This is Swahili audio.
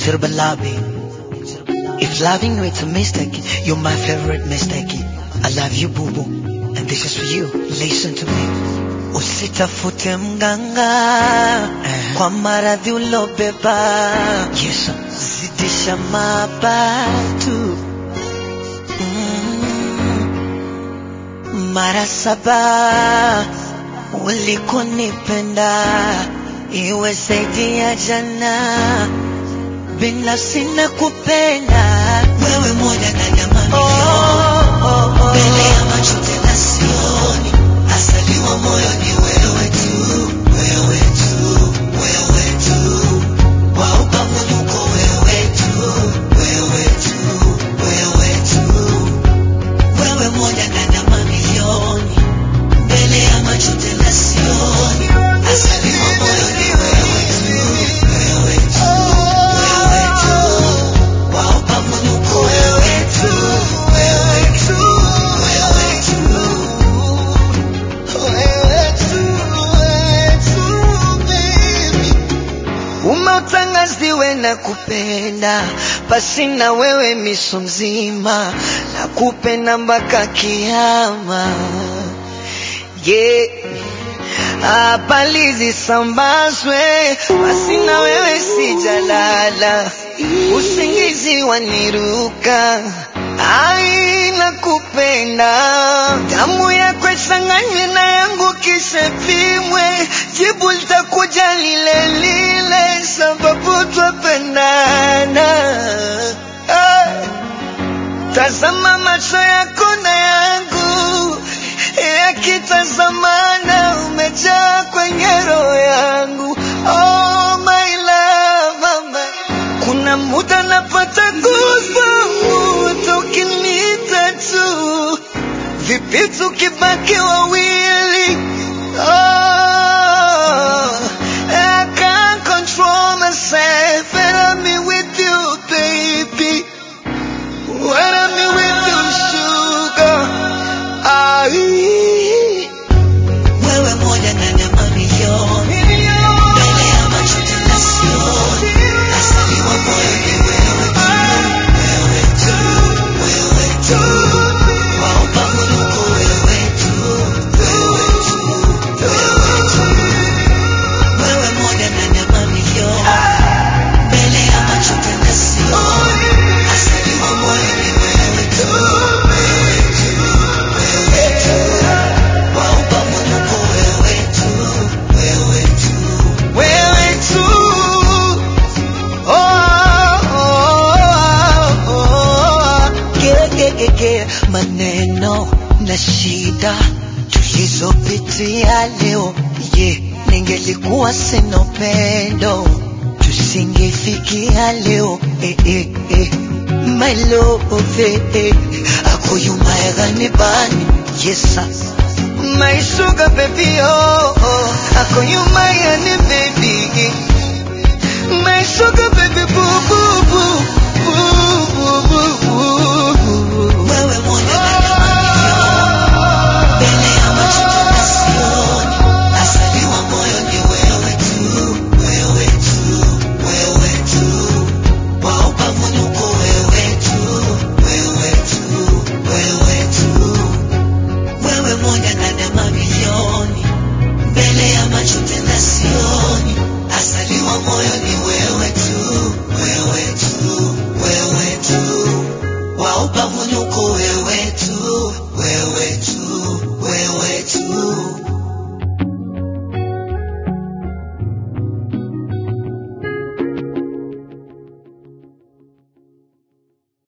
Tirbalabi. If loving you it's a mistake, you're my favorite mistake. I love you boo boo, and this is for you. Listen to me. Usitafute mganga kwa maradhi ulobeba. Yes, zidisha mabatu mm. Mara saba ulikonipenda iwe zaidi ya jana, binafsi na kupenda wewe moja ndani ya mamilioni mbele ya macho tena sioni, asaliwa moyo ni wewe tu, wewe tu, wewe tu, wa ubavunuko wewe tu, wewe tu, wewe tu, wewe moja ndani ya mamilioni mbele ya macho tena sioni, asaliwa moyo ni wewe tu, wewe tu, wewe tu, wa ubavunuko wewe tu, wewe tu, wewe tu. Umeutangaziwe na kupenda pasi na wewe miso mzima na kupenda mpaka kiama yeah. Habari zisambazwe pasi na wewe sijalala, usingizi waniruka ai na kupenda damu yako ichanganywe na yangu kisha pimwe, jibu litakuja lile lile, sababu twapendana. Ay. Tazama macho yako na yangu yakitazamana, umejaa kwenye roho yangu. Oh my love, oh my. Kuna muda napata goosebumps ukiniita tu, vipi tukibaki wawili? Oh, I can't control myself and I'm with you, baby. When I'm with you, sugar. Ai. Wewe moja ndani ya mamilioni. Mbele ya macho tena sioni. Asaliwa moyo ni wewe tu. Wewe tu. Wewe tu. Wa ubavunuko wewe tu. Wewe tu. Wewe tu. Wewe moja ndani ya mamilioni. Mbele ya macho tena sioni. Asaliwa moyo ni wewe tu. Wewe tu. Wewe tu. Wa ubavunuko wewe tu. Wewe tu. Wewe tu. Oh, oh, oh, oh. Yeah, yeah, yeah, yeah. Maneno na shida tulizopitia leo yeah. Ningelikuwa sina upendo tusingefikia leo eh, eh, eh. My love eh, eh. Ako yumaegani bani yes sir. My sugar baby oh, oh. Ako yumaegani